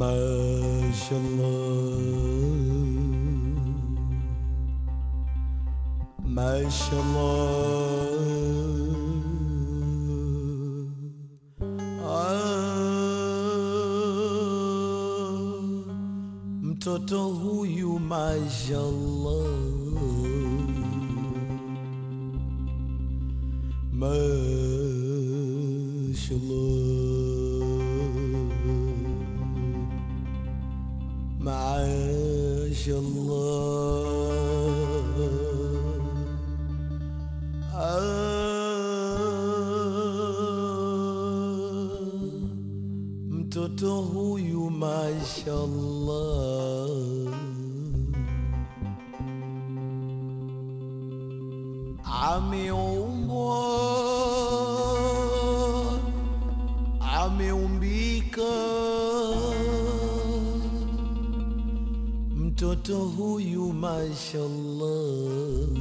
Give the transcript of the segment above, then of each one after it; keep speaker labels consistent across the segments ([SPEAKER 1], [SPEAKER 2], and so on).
[SPEAKER 1] ما شاء الله ما شاء الله ah, mtoto huyu mashallah mashallah mashallah ah, mtoto huyu mashallah ameumbwa ameumbika mtoto huyu mashallah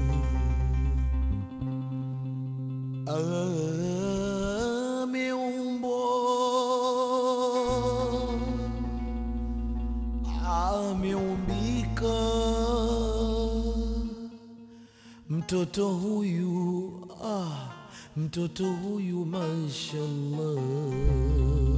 [SPEAKER 1] ameumbwa ameumbika mtoto huyu ah, mtoto huyu mashallah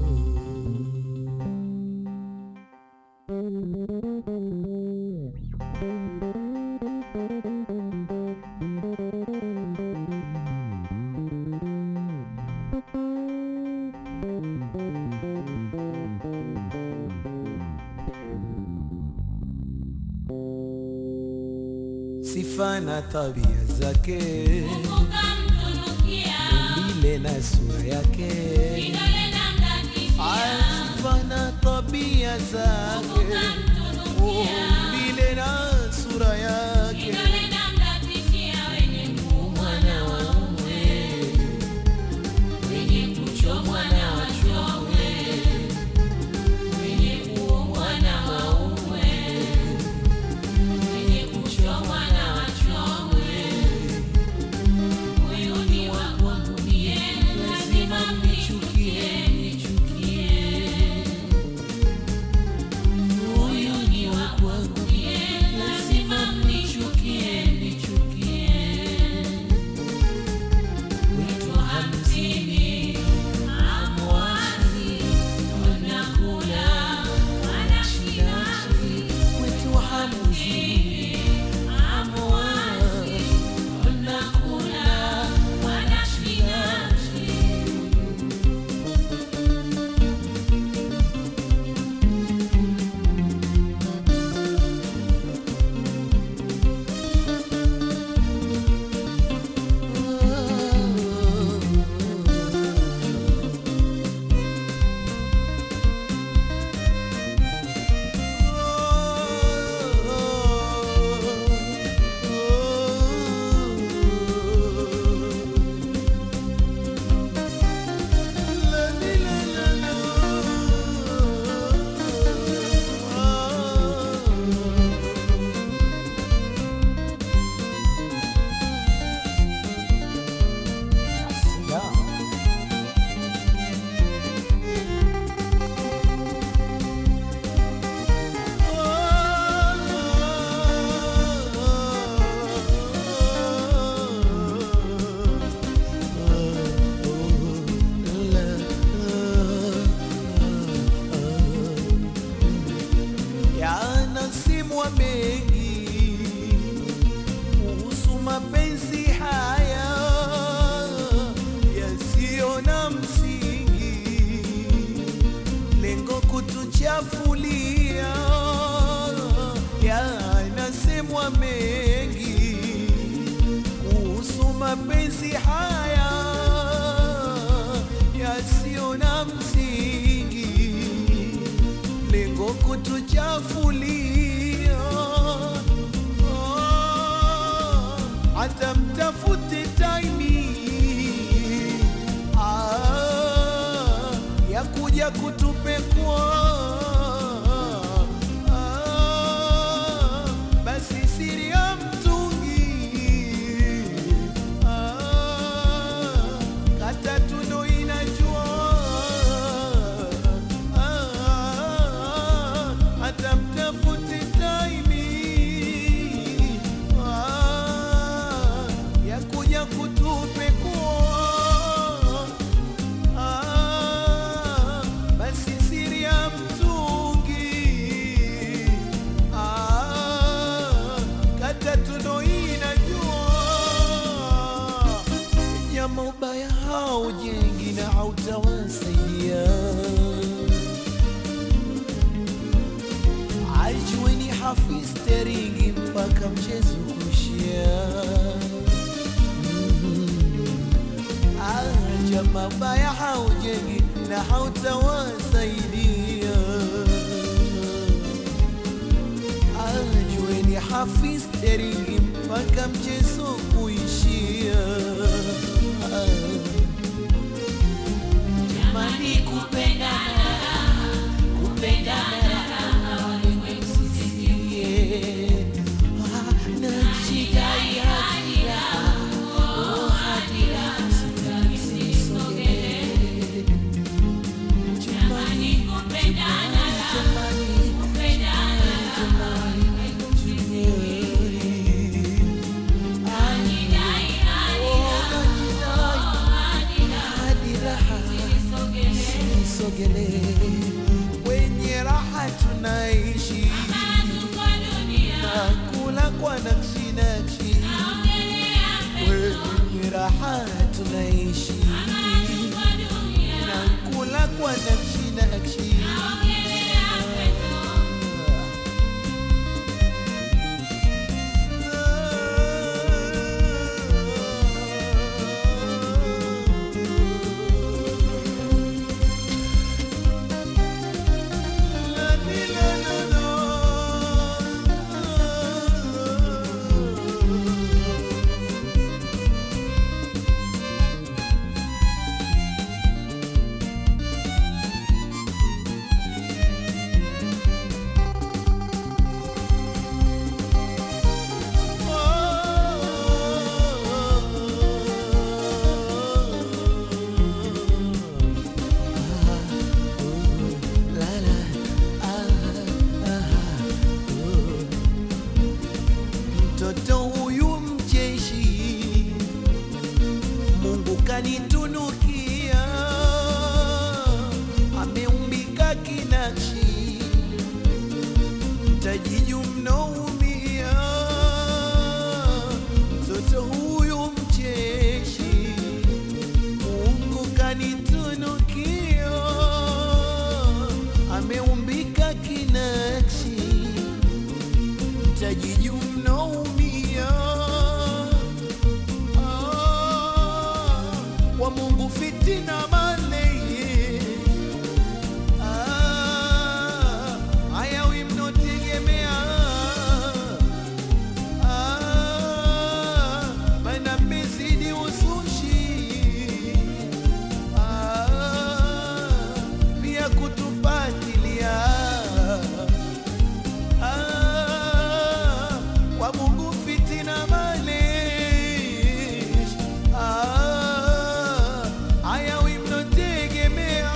[SPEAKER 1] sifa na tabia zake umbile na sura yake Ah, sifa na tabia zake umbile na sura yake mwana waume wenye kuchomwa na wachomwe wenye kuumwa na waume wenye kuchomwa na wachomwe huyu ni wa kwangu mie lazima mnichukie nichukie huyu ni wa kwangu mie lazima mnichukie nichukie Wito hamsini amwani wanakula wanashinashi Wito hamsini amwani wanakula wanashinashi yanasimwa mengi kuhusu mapenzi haya yasiyo na msingi, lengo kutuchafulia. Yanasemwa mengi kuhusu mapenzi haya yasiyo na msingi lengo kutuchafulia. Ah, Hata mtafute taimi ah, ya kuja kutupekua ah, basi siri ya mtungi ah, kata tuno inajua ah, steringi mpaka mchezo kushia. Acha mabaya haujengi na hautawasaidia. Ajueni hafiz steringi mpaka mchezo kuishia. Jamani, kupendana kupendana walimwengu sisikie. Ah, najidai hadira, oh, hadira, sitaki nisogee. Jamani, kupendana, jamani, jamani, jamani, Anidai, hadi raha sisogelee kwenye raha tunaishi na kula kwa nakshi nakshi kwenye raha tunaishi na kula kwa nakshi nakshi Mtoto huyu mcheshi, Mungu kanitunukia, ameumbika kinakshi, mtajiju mnaumia. Mtoto huyu mcheshi, Mungu kanitunukia, ameumbika kinakshi mtajiju mnaumia. Ah, Kwa Mungu fitina male Ah, hayawi mnotegemea Ah, maana mmezidi uzushi Ah, pia kutufatilia Ah, kwa Mungu fitina malish Ah, hayawi mnotegemea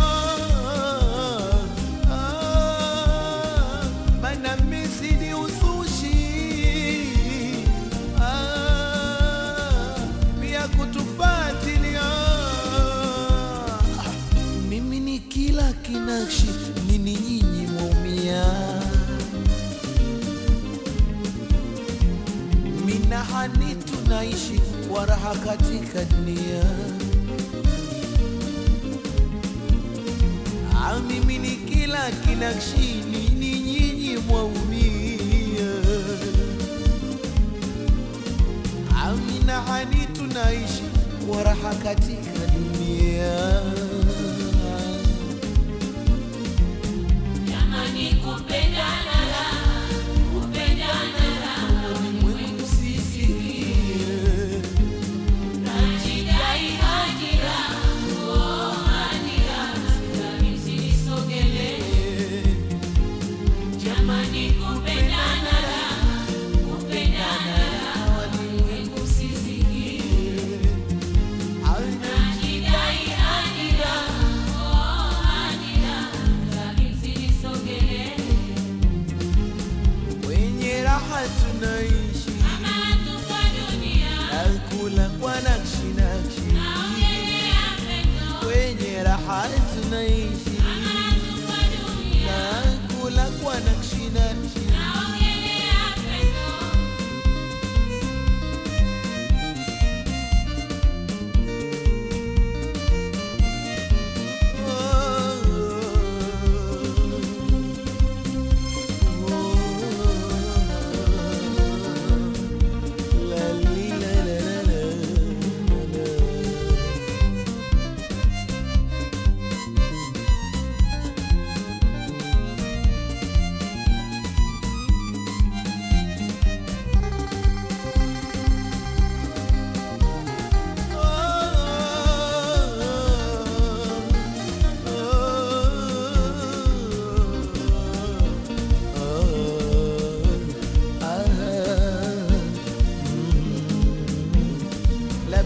[SPEAKER 1] Ah, maana mmezidi uzushi Ah, pia kutufatilia Ah, mimi ni kila kinakshi nini nyinyi mwaumia minahani tunaishi kwa raha katika dunia Ah, mimi ni kila kinakshi nini nyinyi mwaumia Ah, minahani tunaishi kwa raha katika dunia Ulimwengu sisikie
[SPEAKER 2] Jamani, kupendana kupendana ulimwengu sisikie
[SPEAKER 1] Aina
[SPEAKER 2] Najidai hadi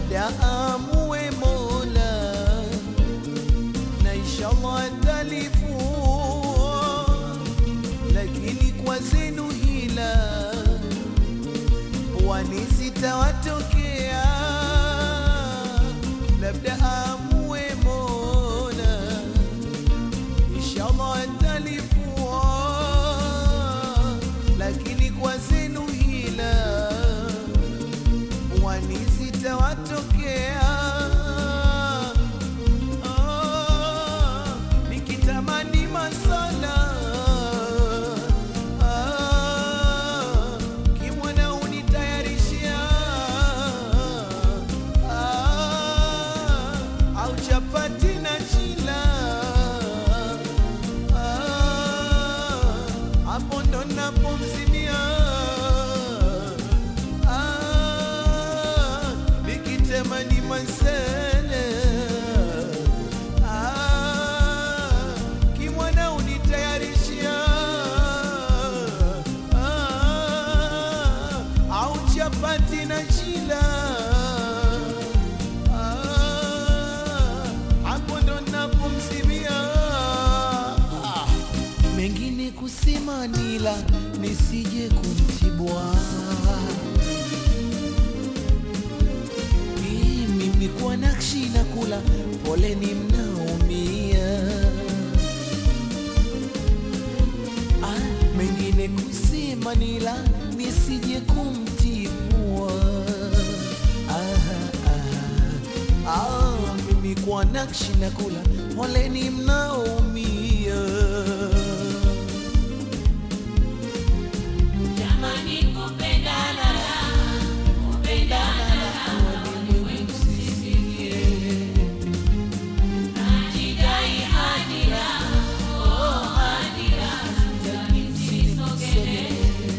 [SPEAKER 1] labda amue Mola na inshallah atalifua, lakini kwa zenu hila wani zitawatokea, labda amue Mola inshallah atalifua, lakini kwa zenu hila wani zitawatokea. Ah, nikitamani masala ah, kimwana unitayarishia ah, au chapati na chila ah, hapo ndo napomzimia ah, nikitamani masala ah, kimwana unitayarishia ah, au chapati na chila ah, hapo ndo napomzimia ah, mengine kusema nila nisije kumtibwa mimi kwa nakshi na kula poleni mnaumia ah, mengine kusema nila nisije kumtibua ah, ah, ah, mimi kwa nakshi na kula poleni mnaumia
[SPEAKER 2] Jamani kupendana kupendana najidai hadira oh hadira nisisogele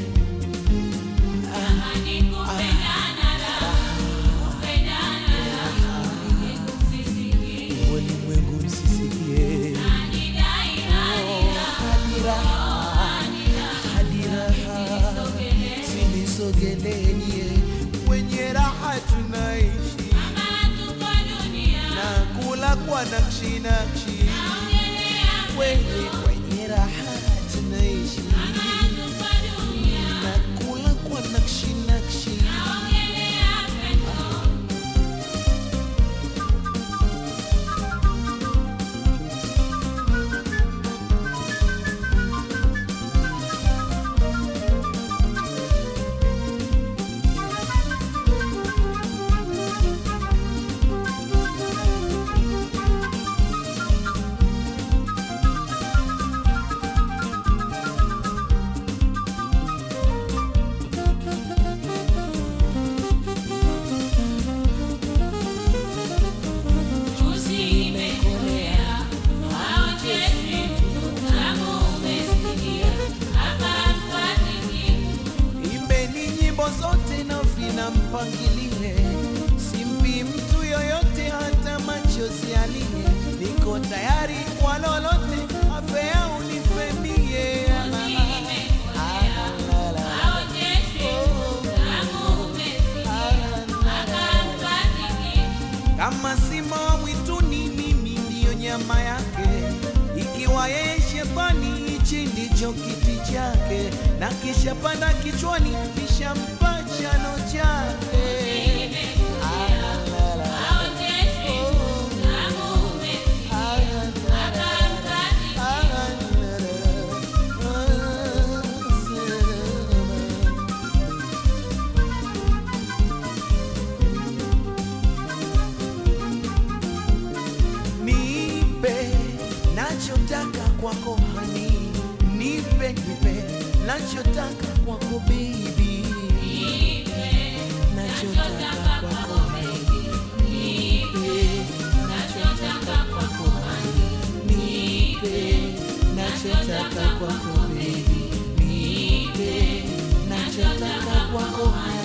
[SPEAKER 2] Jamani kupendana kupendana nisisikie
[SPEAKER 1] Walimwengu msisikie
[SPEAKER 2] najidai hadira
[SPEAKER 1] hadira hadira sinisogelenye kwenye raha tunaishi
[SPEAKER 2] kama tuko dunia
[SPEAKER 1] na kula kwa nakshi nakshi
[SPEAKER 2] ongelea
[SPEAKER 1] kwenye kwenye raha tunaishi
[SPEAKER 2] kama tuko dunia
[SPEAKER 1] na kula kwa nakshi nakshi
[SPEAKER 2] ongelea pendo Chuzi imekolea, haochezi, utamu umesikia, hapa mfatiki,
[SPEAKER 1] Imbeni nyimbo zote na vina mpangilile, simpi mtu yoyote hata machozi alie. Niko tayari kwa lolote, afea unifemie.
[SPEAKER 2] haochezi, utamu umesikia, hapa mfatiki,
[SPEAKER 1] Kama simba wa mwituni, mimi ndiyo nyama yake. Ikiwa yeye shetani, hichi ndicho kiti chake, na kisha panda kichwani, kishampa chano chake. Alalala.
[SPEAKER 2] haochezi, utamu umesikia, hapa mfatiki,
[SPEAKER 1] Nipe nachotaka kwako hani, nipe nipe nachotaka kwako baby, nachotaka kwako hani, nipe nachotaka kwako hani, nipe nachotaka kwako baby, nipe nachotaka kwako hani.